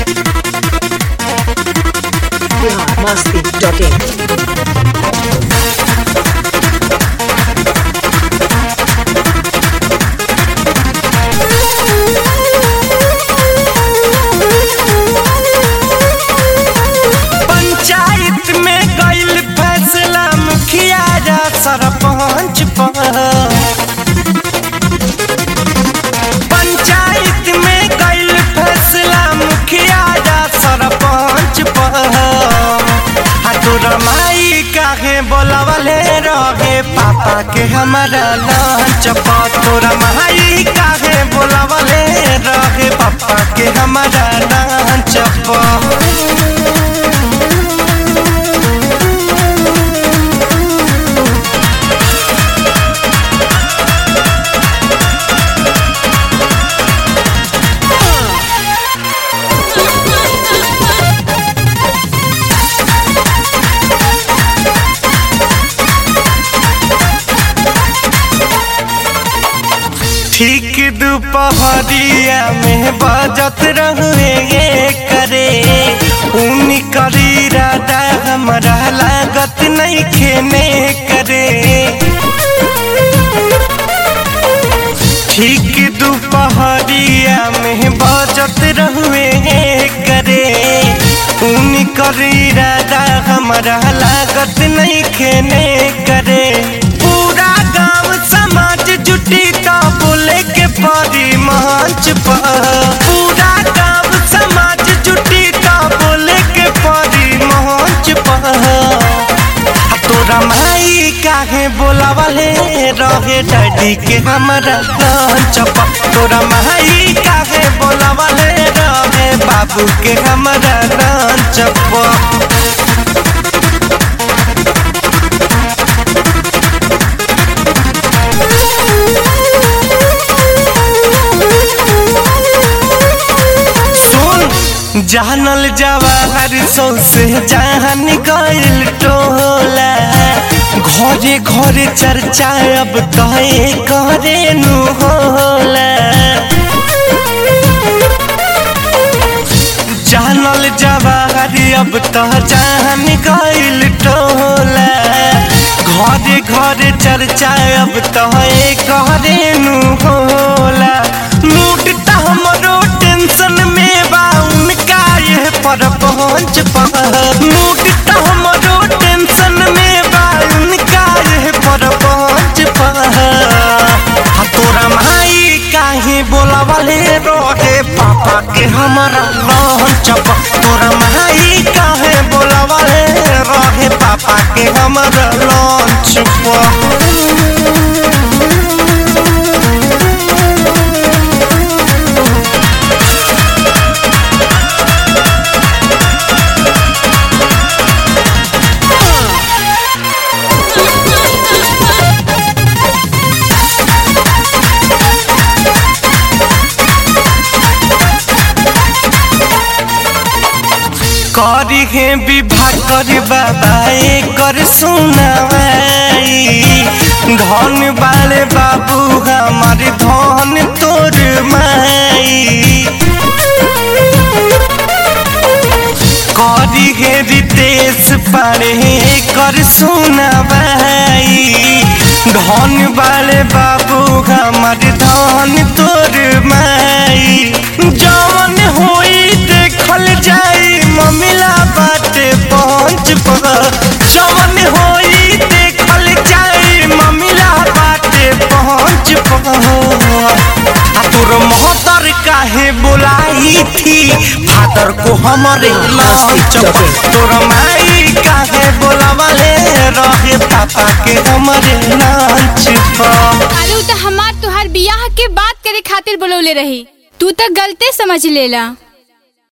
biharmasti.in panchayat में गईल फैसला मुखिया जा सरपंच पर पंचायत में गईल फैसला मुखिया जा सरपंच पर आ तोरा माई काहे बोलावले रहे पापा के हमारा लंच पर तोरा माई काहे बोलावले रहे पापा के हमारा लंच पर ठीक दोपहरिया में बजत रहुए करे ऊन करी राधा हमारा लागत नहीं खेने करे ठीक दोपहरिया में बजत रहुए करे ऊन करी राधा हमारा लागत नहीं खेने करे पूरा गांव समाज जुटी तो बोले के परी मंच पर पूरा गांव समाज जुटी तो बोले के परी मंच पर आ तोरा माई काहे बोलावले रहे डैडी के हमारा लंच पर तोरा माई काहे बोलावले रहे बाबू के हमारा लंच पर सुन जानल जवाहर सौसे जान गइल टोला घरे घरे चर्चा अब कहे करे नु होला जानल जवाहर अब तो जान गइल टोला घरे घरे चर्चा अब तो करे नु होला मूड त हमरो टेंशन में बा उनका ये पर पहुंच पर मूड त हमरो टेंशन में बा उनका ये पर पहुंच पर आ तोरा माई काहे बोलावले रहे पापा के हमारा लंच पर तोरा माई काहे बोलावले रहे पापा के हमारा लंच पर करी हे विवाह कर बाबा कर सुनाई धन वाले बाबू हमारे धन तोर माई करी हे रितेश पारे कर सुनाई धन वाले बाबू हमारे धन तोर माई जवन होई देखल जाई ममिला बाटे पहुंच पर जवन होई देखल जाई ममिला बाटे पहुंच पर आ तोर मोहतर काहे बुलाई थी फादर को हमारे लंच पर तोर माई काहे बुलावले रहे पापा के हमारे लंच पर अरे उ त हमार तुहार बियाह के बात करे खातिर बोलौले रही तू त गलते समझ लेला